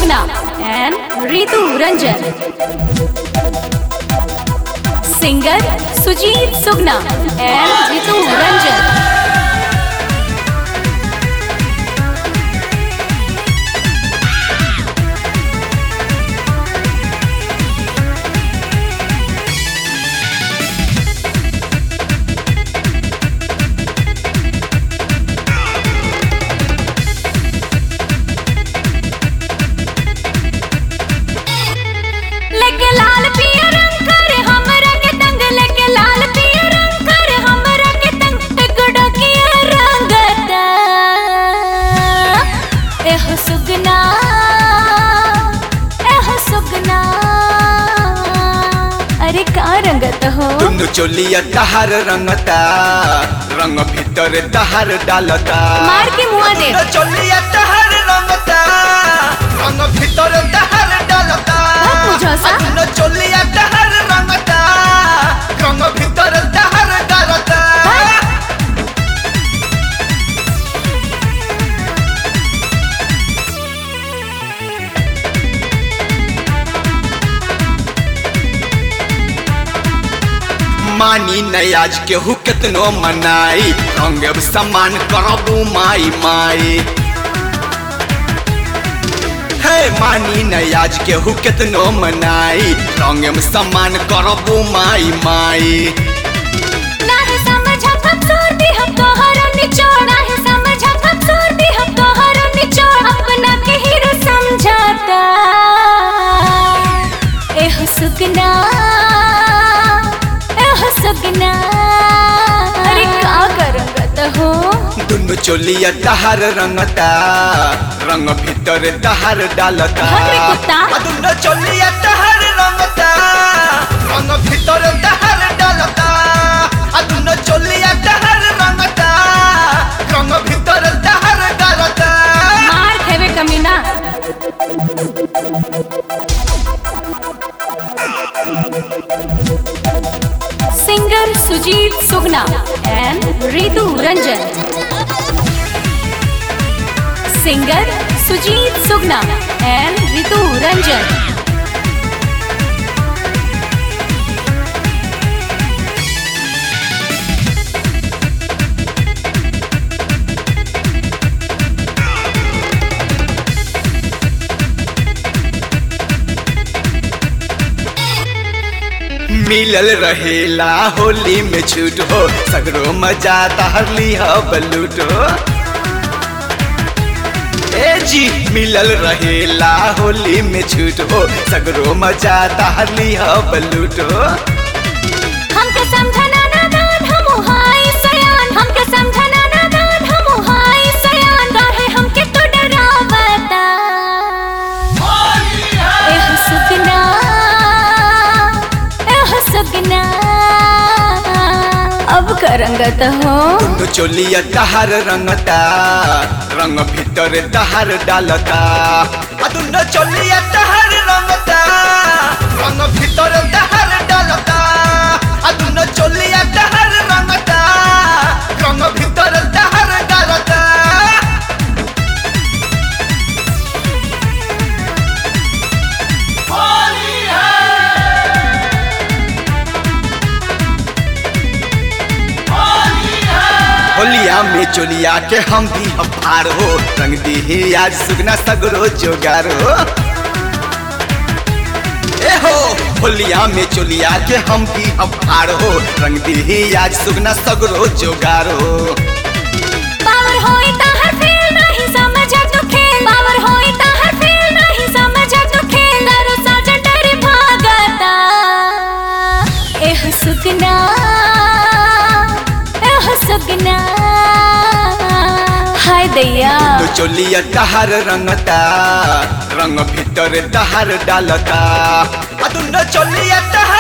Sugna and Ritu Ranjan. Singer Sujit Sugna and Ritu Ranjan. लेके लाल पिया रंग कर हमरा के तंग लेके लाल पिया रंग कर हमरा के तंग टिकड़ा किया रंगता एह सुगना एह सुगना अरे का रंगत हो दुनु चोलिया तहार रंगता रंग भीतर तहार डालता मार के मुआ दे दुनु चोलिया तहार रंगता रंग भीतर तहार डालता बहुत बुझौसा। दुनु चोलिया तहार रंगता रंग भीतर तहार डालता मानी नहीं आज केहू केतनो मनाई रंग अब समान करबू माई माई हे मानी नहीं आज केहू केतनो मनाई रंग अब समान करबू माई माई नाही समझा कमजोर भी हम तोहरा निचोड़ नाही समझा कमजोर भी हम तोहरा निचोड़ अपना के हीरो समझाता एह सुगना एह सुगना अरे का करंगत हो दुनु चोलिया तहार रंगता रंग भीतर तहार डालता भाग रे कुत्ता। आ दुनु चोलिया तहार रंगता रंग भीतर तहार डालता आ दुनु चोलिया तहार रंगता रंग भीतर तहार डालता मार खेवे कमीना singer Sujit Sugna and Ritu Ranjan singer Sujit Sugna and Ritu Ranjan मिलल रहेला होली में छूट हो सगरो मजा तहरली हो बलूट हो ए जी मिलल रहेला होली में छूट हो सगरो मजा तहरली हो बलूट हो हमके समझना नादान हम हाय सयान हमके समझना नादान हम हाय सयान काहे हमके तो डरावता एह सुगना एह सुगना अब करंगत हो दुनु चोलिया तहार रंगता रंग भीतर तहार डालता आ दुनु चोलिया तहार रंगता रंग भीतर तहार डालता आ दुनु चोलिया तहार रंगता रंग भीतर तहार डालता होलिया में चोलिया के हम भी अफार हो रंग दी आज सुगना सगरो जोगार हो ए हो होलिया में चोलिया के हम भी अफार हो रंग दी आज सुगना सगरो जोगार हो पावर होई ताहर फेल नहीं समझा तू खेल पावर होई ताहर फेल नहीं समझा तू खेल दारू साजन डरे भागता एह सुगना एह सुगना हाय दैया तो चोलिया तहार रंगता रंग भीतर तहार डालता आ दुनो चोलिया तहार